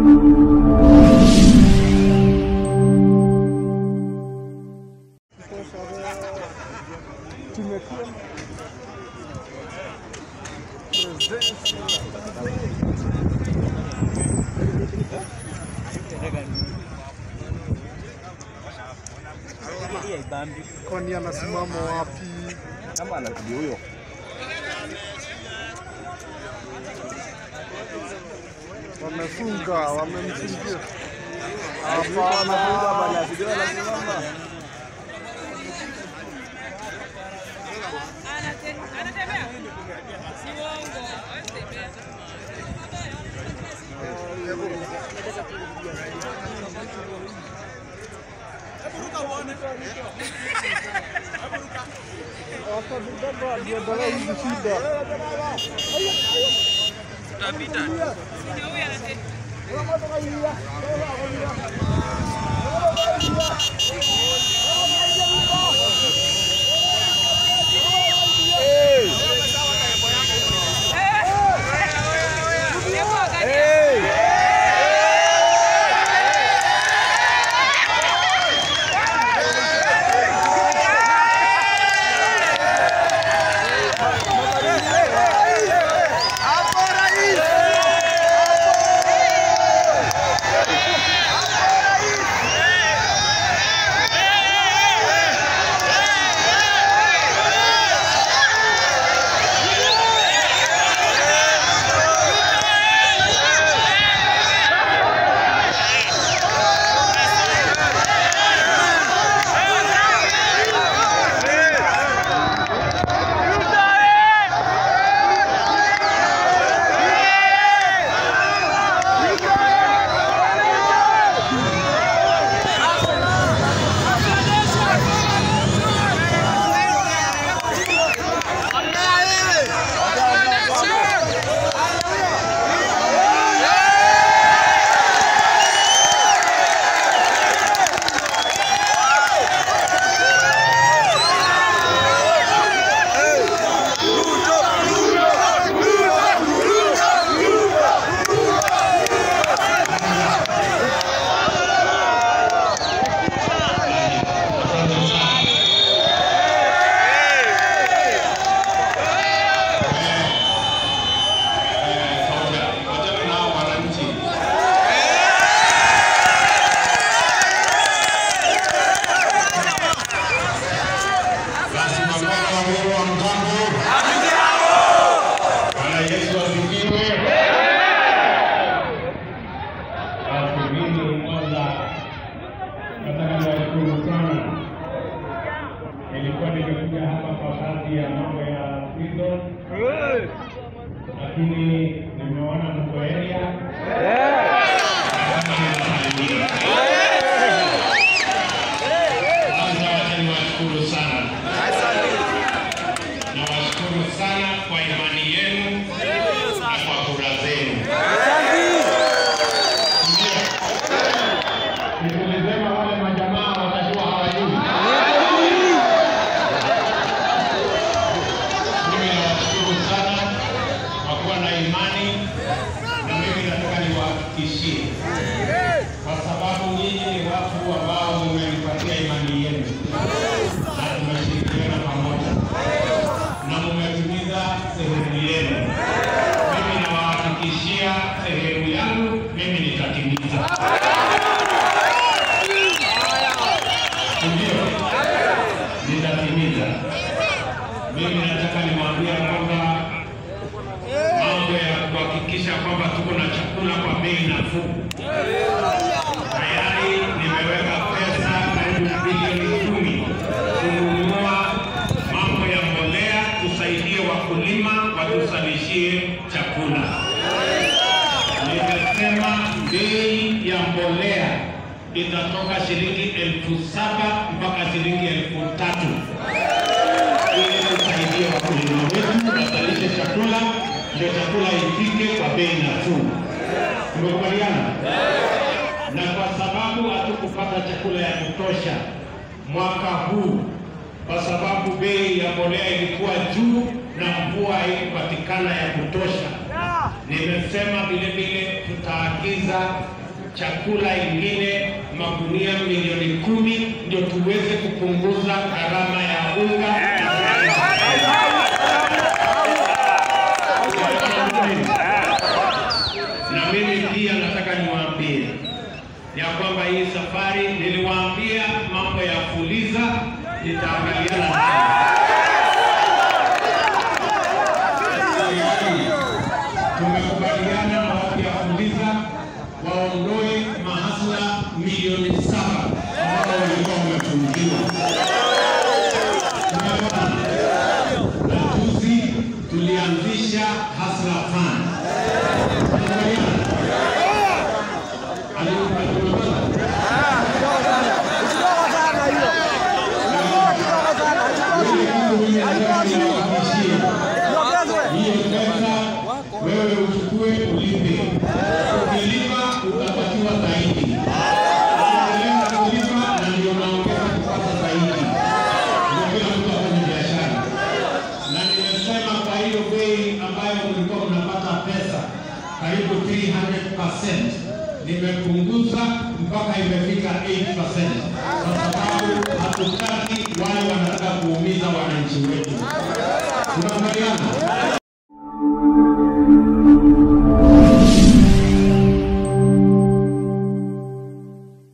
Kwani anasimama wapi? kama anakuja huyo Wamefunga, wamemfungia. anafunga Hapana. bana, sijui anasimama. Anatembea? Si uongo, hawezi tembea. Wakabeba biashara hizi shida. Ndio huyu anatembea. Hebu angalia. Bwana Yesu asifiwe. Basi mimi kwanza nataka niwashukuru sana. Nilikuwa nimekuja hapa kwa kazi ya mambo ya prison, lakini nimeona mko area. Kwanza wacha niwashukuru sana. Nawashukuru sana kwa imani yenu na kwa kura zenu. Ndio. Nilisema wale majamaa watajua hawajui. Mimi nawashukuru sana kwa kuwa na imani na mimi nataka niwahakikishie kwa sababu nyinyi ni watu ambao mmenipatia imani yenu na tumeshirikiana pamoja na mumetimiza sehemu yenu. Mimi nawahakikishia sehemu yangu mimi nitatimiza. Ndio, nitatimiza. Mimi nataka niwaambia kwamba mambo ya kuhakikisha kwamba tuko na chakula kwa bei nafuu tayari nimeweka pesa karibu bilioni kumi kununua mambo ya mbolea, tusaidie wakulima watuzalishie chakula. Nimesema bei ya mbolea itatoka shilingi elfu saba mpaka shilingi elfu tatu ili tusaidie wakulima wetu wazalishe chakula, ndio chakula ifike kwa bei nafuu. Tumekubaliana? na kwa sababu hatukupata chakula ya kutosha mwaka huu, kwa sababu bei ya mbolea ilikuwa juu na mvua haikupatikana ya kutosha, nimesema vile vile tutaagiza kuagiza chakula ingine magunia milioni kumi ndio tuweze kupunguza gharama ya unga. Na mimi pia nataka niwaambie ya kwamba hii safari niliwaambia mambo ya Fuliza nitaangaliana nayo. tumekubaliana na watu ya Fuliza waondoe mahasla milioni saba ambao walikuwa wamefungiwa. Tumeona na juzi tulianzisha Hasla Fund. Tunakubaliana? Ali- tumepata? Ile kitu mimi nataka niwahakikishie hiyo pesa wewe uchukue ulipe. Ukilipa utapatiwa zaidi. Ukiendelea kulipa na ndio unaongeza kupata zaidi. Ndio kila mtu afanye biashara. Na nimesema kwa hiyo bei ambayo mlikuwa mnapata pesa karibu 300% nimepunguza mpaka imefika 8% kwa sababu hatutaki wale wanataka kuumiza wananchi wetu.